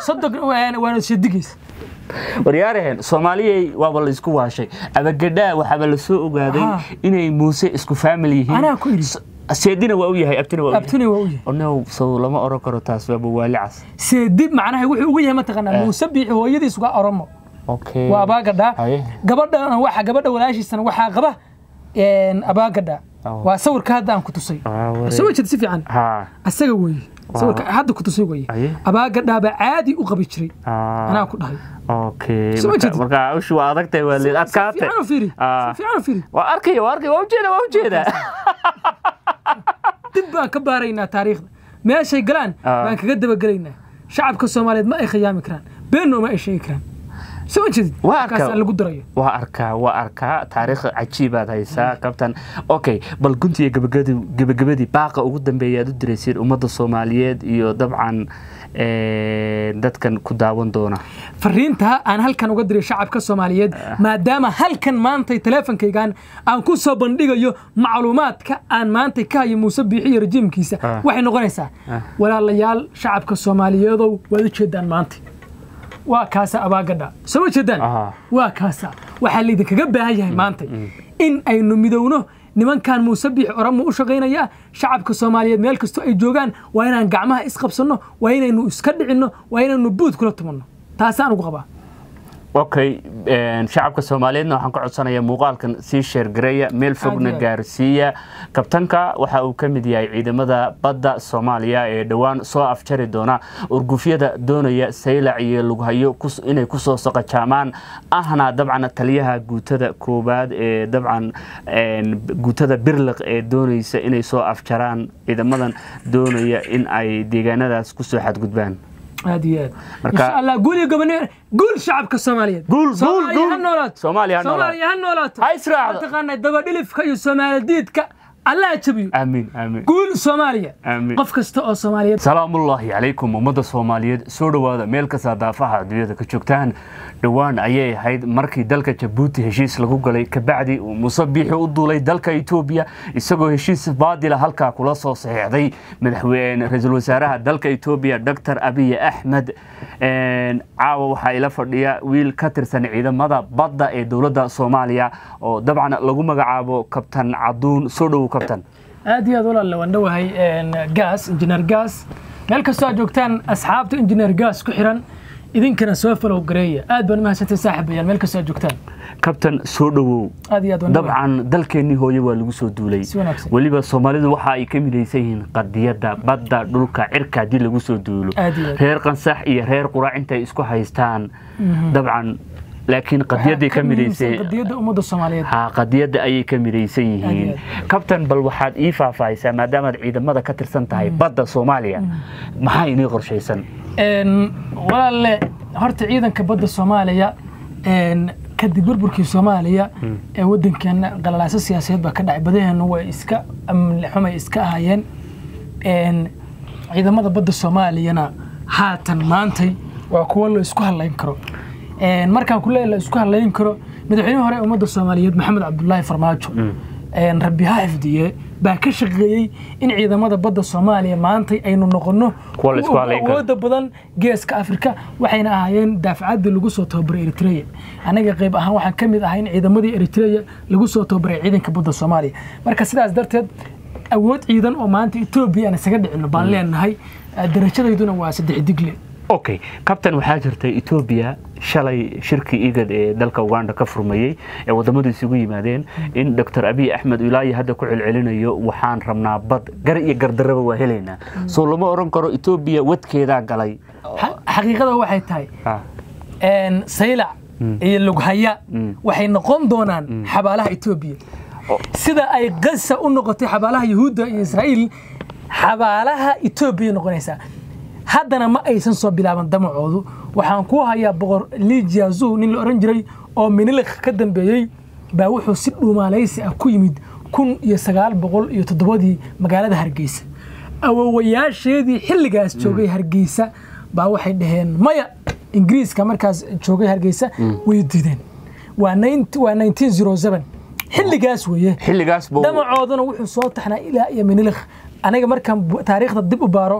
sodog waana shadigiis waryaaraheen soomaaliyay waaba la isku waashay abagadhaa waxaaba la soo ogaaday Ha. inay muuse isku faamil yihiin Anaa ku idhi. S- seedina waa u yahay abtina waa u yahay abtuni waa u yahay onow sow lama oran karo taas waaba waali cas seedib macnaha wuxuu ugu yahay mataqaanaa Eh. muuse biixi hooyadiis uga oromo okay waa abaagadha Haye. gabadha waxa gabadha walaashiisana waxaa qaba een, abaagadha Oh. waa sawirka hadda aan ku tusay Ah, wareeg. soo jeed si fiican ha asaga weeye sawirka hadda ku tusay weeye Haye. abaagadhaaba caadi u qabi jiray Ah. anaa ku dhahay okay Soo marka- jeedid. marka hawshu waa adagtahay waa leed si adkaatay fiican u fiiri Ah. si fiican u fiiri waa arkaya waa arkaya waa ujeeda waa ujeeda dib baan ka baaraynaa taariikhda meeshay galaan Ah. baan kaga dabagelaynaa shacabka soomaaliyeed ma ay khiyaami karaan beenno ma ay sheegi karaan soo jeedid Waa markaas arkaa. aan lagu darayo waa arkaa waa arkaa taariikh cajiibaad haysaa kabtan okay bal guntiga gabagabadii gabagabadii baaqa ugu dambeeya aad u diraysiin ummadda soomaaliyeed iyo dabcan eh, dadkan ku daawan doona fariinta aan halkan uga diray shacabka soomaaliyeed maadaama halkan maantay teleefonkaygan aan ku soo bandhigayo macluumaadka aan maantay ka hayo muuse biixi iyo rajiimkiisa Ah. waxay noqonaysaa walaalayaal shacabka soomaaliyeedow waad u jeedaan maanta waa kaasa abaagadha soo ma jeedaan Aha. waa kaasa waxaa laydinkaga baahan yahay maanta in aynu midowno nimankan muuse biixi oromo u shaqaynaya shacabka soomaaliyeed meel kastoo ay joogaan waa inaan gacmaha isqabsanno waa inaynu iska dhicinno waa inaynu buud kula tumanno taasaan ugu qabaa okay een, shacabka soomaaliyeedna waxaan ka codsanayaa muuqaalkan sii sheergareeya meel fogna Aad iyo aad. gaarsiiya kabtanka waxa uu ka mid yahay ciidamada badda soomaaliya ee dhowaan soo afjari doona urgufyada doonaya saylac iyo lughayo kus- inay kusoo saqajaamaan ahna dabcan taliyaha guutada koowaad ee dabcan een, guutada birliq ee doonaysa inay soo afjaraan ciidamadan doonaya in ay deegaanadaas kusoo xadgudbaan aad iyo aad Marka- insha allah guul iyo gobonimo guul shacabka soomaaliyeed Guul, guul, Soomaaliya guul. ha noolaato Soomaaliya ha noolaato. soomaaliya ha noolaato Ha israacdo. mataqaanaa dabadhilifka iyo soomaaladiidka allah jabiyo amiin amiin guul soomaaliya Amiin. qof kasta oo soomaaliyeed salaamullaahi calaykum ummadda soomaaliyeed soo dhowaada meel kasta daafaha adduunyada ka joogtaan dhowaan ayay ahayd markii dalka jabuuti heshiis lagu galay kabacdi uu muuse biixi u duulay dalka etoobiya isagoo heshiis baadila halkaa kula soo saxiixday madaxweyne ra-iisul wasaaraha dalka etoobiya dr abiy axmed Een, caawa waxaa ila fadhiya wiil ka tirsan ciidamada badda ee dowladda soomaaliya oo dabcan lagu magacaabo kabtan caduun soo dhowow kabtan aad iyo aad walaal waan dhowahay gaas injineer gaas meel kastoo aad joogtaan asxaabta injineer gaas ku xiran idinkana soo falow gareeya aad baan umahadsantay saaxiibayaal meel kastoo aad joogtaan kabtan soo dhowow aad iyo aad waan dhowahay. dabcan dalkeennii hooye waa lagu soo duulay Si wanaagsan. weliba soomaalidu waxa ay ka midaysan yihiin qadiyadda badda dhulka cirka haddii lagu soo duulo Aad iyo aad. reer qansax iyo reer quraac intay isku haystaan dabcan laakiin qadiyaday ka muhiimsan midaysan qadiyadda ummadda soomaaliyeed ha qadiyadda ayay ka midaysan yihiin Aad kabtan bal waxaad ii faahfaahisaa maadaamaad ciidamada ka tirsan tahay badda soomaaliya maxaa inii qorshaysan Een, walaalle horta ciidanka badda soomaaliya een, kadib burburkii soomaaliya ee wadankeena qalalaaso siyaasadeed baa ka dhacay badaheena way iska amni xumay iska ahaayeen Een, ciidamada badda soomaaliyana haatan maantay waa kuwo la isku halayn karo Een, markaan ku leeyahay la isku halayn karo madaxweyne hore ee ummadda soomaaliyeed maxamed cabdulaahi farmaajo een, rabbi ha xifdiye baa ka shaqeeyey in ciidamada badda soomaaliya maantay aynu noqono Kuwa la isku kuwa halayn karo. awoodda badan geeska afrika waxayna ahaayeen daafacadii lagu soo tababaray eritrea anaga qayb ahaan waxaan ka mid ahay in ciidamadii eritrea lagu soo tababaray ciidanka badda soomaaliya marka sidaas darteed awood ciidan oo maanta etoobiya aan isaga dhicino baan leenahay Eh, darajadayduna waa saddex digle okay kabtan waxaa jirta etoobiya shalay shirkii igad ee dalka uganda ka furmayey ee wadamadu isugu yimaadeen in dr abiy axmed ilaahi hadda ku celcelinayo waxaan rabnaa bad gar iyo gardaraba waa helaynaa soo lama oran karo etoobiya wadkeedaa galay Xa- xaqiiqada waxay tahay Ah, een, saylac iyo lughaya waxay noqon doonaan xabaalaha etoobiya Oh. sida ay gaza u noqotay xabaalaha yuhuudda iyo israa'iil xabaalaha etoobiya noqonaysaa haddana ma aysan soo bilaaban damacoodu waxaan ku hayaa boqor lijiazu nin la oran jiray oo minilik ka dambeeyey baa wuxuu si dhuumaalaysi ah ku yimid kun iyo sagaal boqol iyo toddobadii magaalada hargeysa awowayaasheedii xilligaas joogay hargeysa baa waxay dhaheen maya ingiriiska markaas joogay hargeysa way diideen waa 19 waa 1907 xilligaas weeye xilligaas buu damacooduna wuxuu soo taxnaa ilaa iyo minilikh aniga markaan bu- taariikhda dib u baaro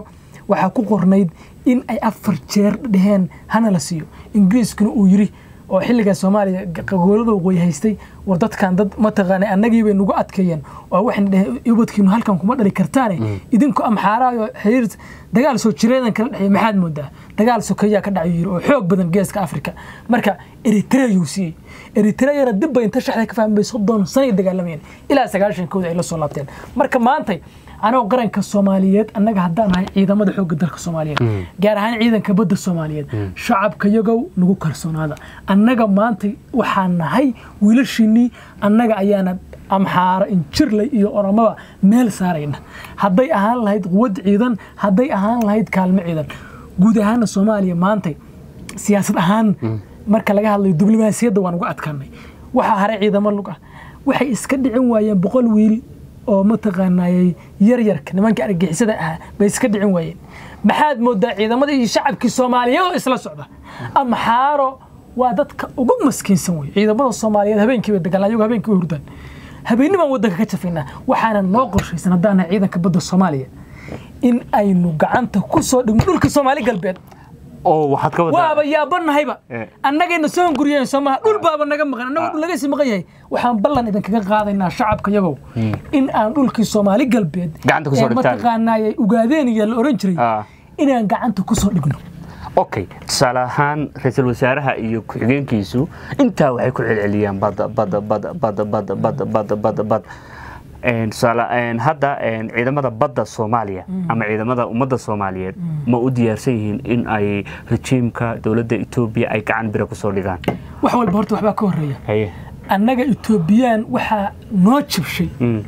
waxaa ku qornayd in ay afar jeer dheheen hana la siiyo ingiriiskuna uu yiri oo xilligaa soomaaliya gobolada waqooyi haystay war dadkan dad mataqaana annagii bay nagu adkeeyeen oo waxayna dheheen ubadkiinu halkan kuma dhali kartaane idinku amxaaraayo xiriir dagaal soo jireedan kala dhexeeya maxaad moodaa dagaal sokeeyaa ka dhacayo yiri oo xoog badan geeska afrika marka eritreayuu siiyey eritreayana dib bay inta shaxda ka fahmay soddon sanay dagaalamayeen ilaa sagaashankooda ay la soo laabteen marka maantay anagoo qaranka soomaaliyeed annaga haddaan nahay ciidamada xoogga dalka soomaaliyeed gaar ahaan ciidanka badda soomaaliyeed shacabka yagow nagu kalsoonaada annaga maanta waxaan nahay wiilashiinnii annaga ayaana amxaaro injirley iyo oromaba meel saarayna hadday ahaan lahayd quwad ciidan hadday ahaan lahayd kaalmo ciidan guud ahaana soomaaliya maantay siyaasad ahaan marka laga hadlayo diblomaasiyadda waan uga adkaanay waxaa haray ciidamo lug ah waxay iska dhicin waayeen boqol wiil oo mataqaanayay yaryarka nimanka argixisada ahaa bay iska dhicin waayeen maxaad moodaa ciidamada iyo shacabkii soomaaliyeed oo isla socda amxaaro waa dadka ugu maskiinsan wey ciidamada soomaaliyeed habeenkii bay dagaal ayagu habeenkii way hurdaan habeennimaan waddanka ka jafaynaa waxaana noo qorshaysan haddaan nahay ciidanka badda soomaaliya in aynu gacanta ku soo dhigno dhulka soomaali galbeed oo waxaad ka wadaa waaba yaabanahayba Eh. annagayna soo hunguriyeen soomaha dhul baaba naga maqan annagoo dhul laga sii maqan yahay waxaan ballan idinkaga qaadaynaa shacabka yagow in aan dhulkii soomaali galbeed Gacanta ku soo ee dhigtaan. mataqaanaaye ugaadeenaya la oran jiray Ah. inaan gacanta ku soo dhigno okay tusaale ahaan ra-iisul wasaaraha iyo ku-xigeenkiisu intaa waxay ku celceliyaan badda badda badda badda badda badda badda badda badda Een, tusaale een, hadda een, ciidamada badda soomaaliya ama ciidamada ummadda soomaaliyeed ma u diyaarsan yihiin in ay rejiimka dowladda etoobiya ay gacan bira kusoo dhigaan wax walba horta waxbaa ka horreeya haye annaga etoobiyaan waxaa noo jibshay Mm.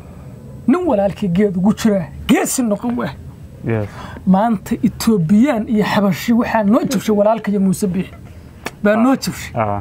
nin walaalkii geed ugu jira geesi noqon wah Yes. maanta etoobiyaan iyo xabashi waxaa noo jibshay walaalka iyo muuse biixi baa noo jibshay Ah.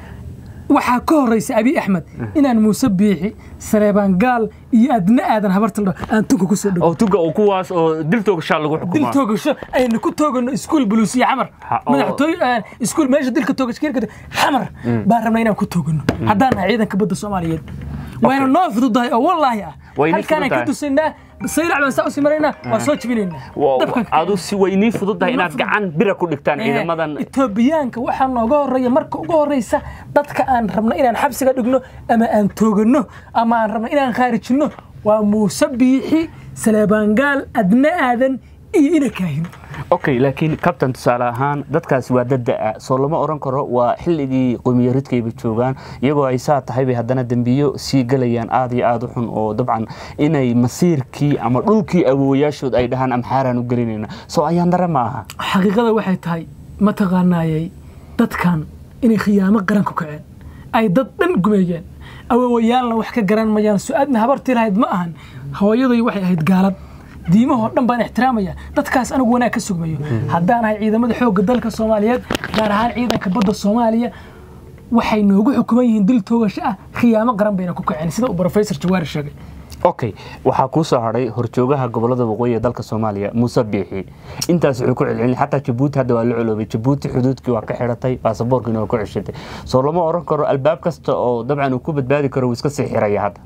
waxaa ka horeysa abi axmed inaan muuse biixi sareebaan gaal iyo adna aadan habarta la dhaho aan tunka ku soo dhow oo tuga oo kuwaas oo diltooga shaa lagu dil xukumaa toogasho aynu ku toogano iskuul buluus iyo xamar Ha, oo- madaxtooy iskuul meesha dilka toogashkirka xamar baan rabnaa inaan ku toogano haddaan nahay ciidanka badda soomaaliyeed wayna noo fududahay oo wallaahi ah Way inii halkaanaan ka fududahay. dusaynaa saylac baan saa usii maraynaa waa soo jibinaynaa Wa- Dabkan ka- adu si way nii fududahay inaad gacan bira ku dhigtaan ciidamadan etoobiyaanka waxaa nooga horeeya marka ugu horeysa dadka aan rabno inaan xabsiga dhigno ama aan toogano ama aan rabno inaan khaarijino waa muuse biixi saleebaangaal adna aadan iyo ina kaahin okay laakiin kabtan tusaale ahaan dadkaasi waa dad da-a soo lama oran karo waa xilligii qomiyaridkayba joogaan iyagoo ay saa tahay bay haddana dembiyo sii galayaan aad iyo aad u xun oo dabcan inay masiirkii ama dhulkii awoowayaashood ay dhahaan amxaaraan u gelinayna soo ayaan dare ma aha xaqiiqada waxay tahay mataqaanaayay dadkan inay khiyaamo qaran ku kaceen ay dad dhan gumeeyeen awoowayaalna wax ka garan mayaan su-aadna habartii lahayd ma ahan hooyaday waxay ahayd gaalad diimahoo dhan baan ixtiraamaya dadkaas anigu wanaag ka sugmayo haddaan ahay ciidamada xoogga dalka soomaaliyeed gaar ahaan ciidanka badda soomaaliya waxay noogu xukuman yihiin dil toogasho ah khiyaamo qaran bayna ku kaceen sida uu professor jawaari sheegay okay waxaa kuu soo hadhay horjoogaha gobolada waqooyi ee dalka soomaaliya muuse biixi intaas wuxuu ku celcelin xataa jabuuti hadda waa la coloobay jabuuti xuduudkii waa ka xidhatay baasaboorkiina waa ku ceshatay soo lama oran karo albaab kasta oo dabcan uu ku badbaadi karo wuu iska sii xiraya hadda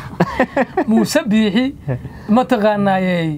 muuse biixi mataqaanaayey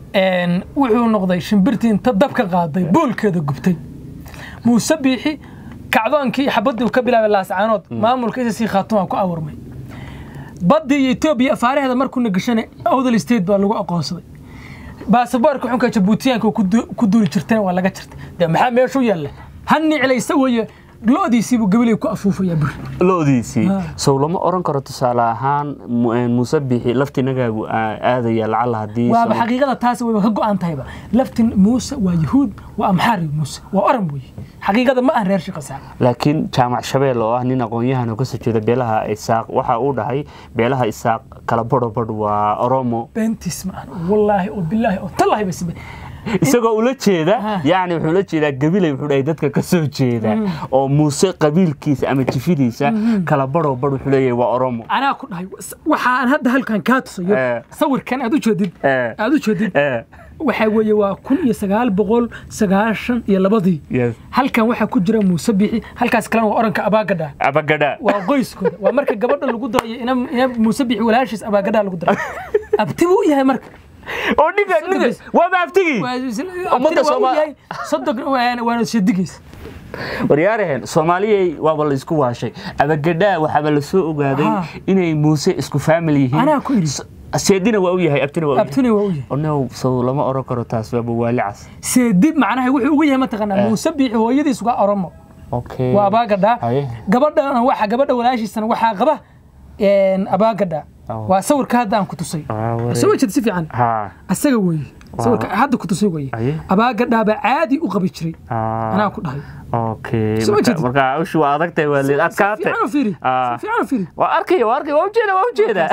wuxuu noqday shimbirtii inta dabka qaaday boolkeeda gubtay muuse biixi kacdoonkii xabadii ka bilaabay laascaanood maamulka isasii khaatumaa ku abuurmay baddii iyo etoobiya afaaraheeda markuuna gashanay odal state baa lagu aqoonsaday baasaboorka xunka jabuutiyaanka ku duuli jirteen waa laga jirtay dee maxaa meeshu yaalla han niclaysa weeye lo-diisiibuu gabaley ku afuufaya buri loodiisii sow lama oran karo tusaale ahaan muuse biixi laftinagaagu aadaya lacala haddii waaba xaqiiqada taas wayba ka go-an tahayba laftin muuse waa yahuud waa amxaari muuse waa oran weeye xaqiiqada ma aan reer shaqasaa laakiin jaamac shabeel oo ah nin aqoon-yahan oo kasoo jeeda beelaha isaaq waxa uu dhahay beelaha isaaq kala badho badh waa oromo beentis ma aan wallaahi oo bilaahi oo tallaahi basbe isagoo ula jeeda yani wuxuu la jeedaa gabilay wuxuu dhahay dadka ka soo jeeda oo muuse qabiilkiisa ama jifidiisa kala badho badh wuxuu leeyahay waa oromo anaa ku dhahay waxaan hadda halkan kaa tusayo sawirkan aad u jeedid aad u jeedid waxaa weeye waa kun iyo sagaal boqol sagaashan iyo labadii halkan waxaa ku jira muuse biixi halkaas kalena waa oranka abaagadha abagadha waa qoyskooda waa marka gabadha lagu darayo ina muuse biixi walaashiis abaagadha lagu daray abti buu yahay marka oo dhiga dhiga waa maaftigii Ummadda Soomaali- sodon waana shadigiis waryaaraheen soomaaliyay waaba la isku waashay abagadhaa waxaaba la soo ogaaday Ha. inay muuse isku faamil yihiin Anaa ku idhi. S- seedina waa u yahay abtina waa u yahay abtini waa u yahay onow sow lama oran karo taas waaba waali cas seedib macnaha wuxuu ugu yahay mataqaanaa Eh. muuse biixi hooyadiis uga oromo okay waa abaagadha Haye. gabadhana waxa gabadha walaashiisana waxaa qaba een, abaagadha Oh. waa sawirka hadda aan ku tusay Ah, waree. soo jeed si fiican ha asaga weeye sawirka hadda ku tusay weeye Haye. abaagadhaaba caadi u qabi jiray Ah, anaa ku dhahay okay Soo marka- jeedid. marka hawshu waa adagtahay waa leed adkaatay fiican u fiiri Ah. si fiican u fiiri waa arkaya waa arkaya waa ujeeda waa ujeeda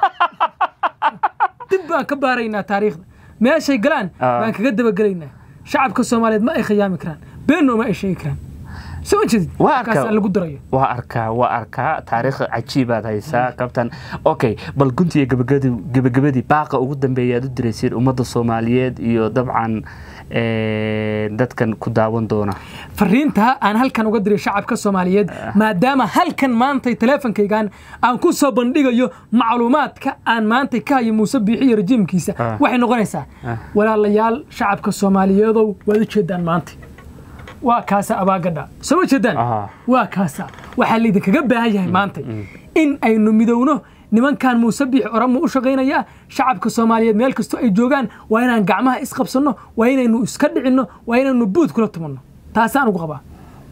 dib baan ka baaraynaa taariikhda meeshay galaan Ah. baan kaga dabagelaynaa shacabka soomaaliyeed ma ay khiyaami karaan beenno ma ay sheegi karaan soo jeedid Waa arkaa. markaasaa lagu darayo waa arkaa waa arkaa taariikh cajiibaad haysaa kabtan okay bal guntiga gabagabadii gabagabadii baaqa ugu dambeeya aad u diraysiin ummadda soomaaliyeed iyo dabcan eh, dadkan ku daawan doona fariinta aan halkan uga diray shacabka soomaaliyeed maadaama halkan maantay teleefonkaygan aan ku soo bandhigayo macluumaadka aan maantay ka hayo muuse biixi iyo rajiimkiisa Ah. waxay noqonaysaa Ah. walaalayaal shacabka soomaaliyeedow waad u jeedaan maanta waa kaasa abaagadha soo ma jeedaan Aha. waa kaasa waxaa laydinkaga baahan yahay maanta in aynu midowno nimankan muuse biixi oromo u shaqaynaya shacabka soomaaliyeed meel kastoo ay joogaan waa inaan gacmaha isqabsanno waa inaynu iska dhicinno waa inaynu buud kula tumanno taasaan ugu qabaa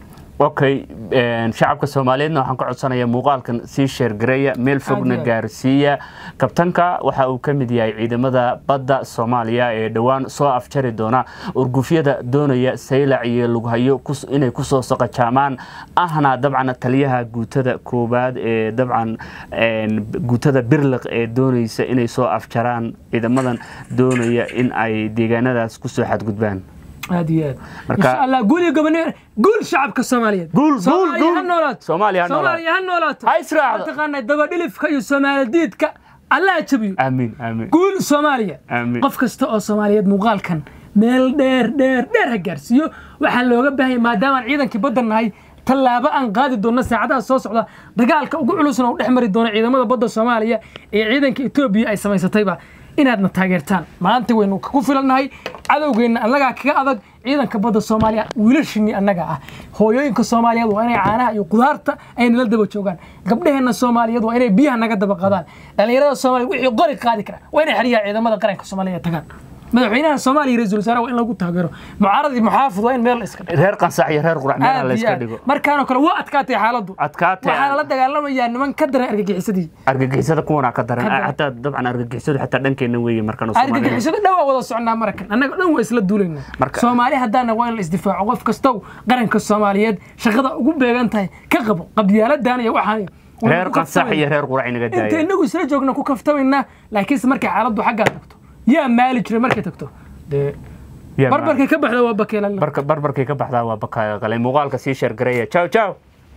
okay een, shacabka soomaaliyeedna waxaan ka codsanayaa muuqaalkan sii sheergareeya meel fogna Aad iyo aad. gaarsiiya kabtanka waxa uu ka mid yahay ciidamada badda soomaaliya ee dhowaan soo afjari doona urgufyada doonaya saylac iyo lughayo kus- inay kusoo saqajaamaan ahna dabcan taliyaha guutada koowaad ee dabcan een, guutada birliq ee doonaysa inay soo afjaraan ciidamadan doonaya in ay deegaanadaas kusoo xadgudbaan aad iyo aad Marka- insha allah guul iyo gobonimo guul shacabka soomaaliyeed Guul, guul, Soomaaliya guul. ha noolaato Soomaaliya ha noolaato. Soomaaliya ha noolaato Ha israacdo. mataqaanaa dabadhilifka iyo soomaaladiidka allah jabiyo amiin amiin guul soomaaliya Amiin. qof kasta oo soomaaliyeed muuqaalkan meel dheer dheer dheer ha gaarsiiyo waxaa looga baahanya maadaamaan ciidankii badda nahay tallaabo aan qaadi doonno saacadaha soo socda dagaalka ugu culusna u dhex mari doono ciidamada badda soomaaliya ee ciidanka etoobiya ay samaysatayba inaadna taageertaan maanta waynu ku filannahay cadowgeenna annagaa kaga adag ciidanka badda soomaaliya wiilashinnii annaga ah hooyooyinka soomaaliyeed waa inay caanaha iyo qudaarta ay nala daba joogaan gabdhaheenna soomaaliyeed waa inay biyaha naga daba qaadaan dhallinyarada soomaaliya wixii qori qaadi kara waa inay xeryaha ciidamada qaranka soomaaliya tagaan madaxweynaha soomaaliya ra-iisul wasaare waa in lagu taageero mucaarad iyo muxaafid waa in meel la iska dhigo reer qansax iyo reer qurac meelaha aad la iyo iska aad. dhigo markaanoo kale waa adkaatay xaaladdu adkaatay waxaa lala dagaalamayaa niman ka daran argagixisadii argagixisada kuwana ka daran Ka daran. xataa dabcan argagixisadu xataa dhankeena weeye markan Soomaaliya argagixisada dhan waa wada socnaa marakan annaga dhan waa isla duulaynaa Marka- soomaali haddaana waa in la isdifaaco qof kastow qaranka soomaaliyeed shaqada ugu beegan tahay ka qabo qabyaaladan iyo waxaan reer qansax iyo reer qurac inaga inta daaya inagu isla joogna ku kaftamaynaa laakiinse markay xaaladdu xaggaa tagto yaa maali jiray markay tagto dee Yaa barbarkay ka baxda waa bakeelala barka barbarkay ka baxdaa waa bakaaya qalay muuqaalka sii sheergareeya ciao ciao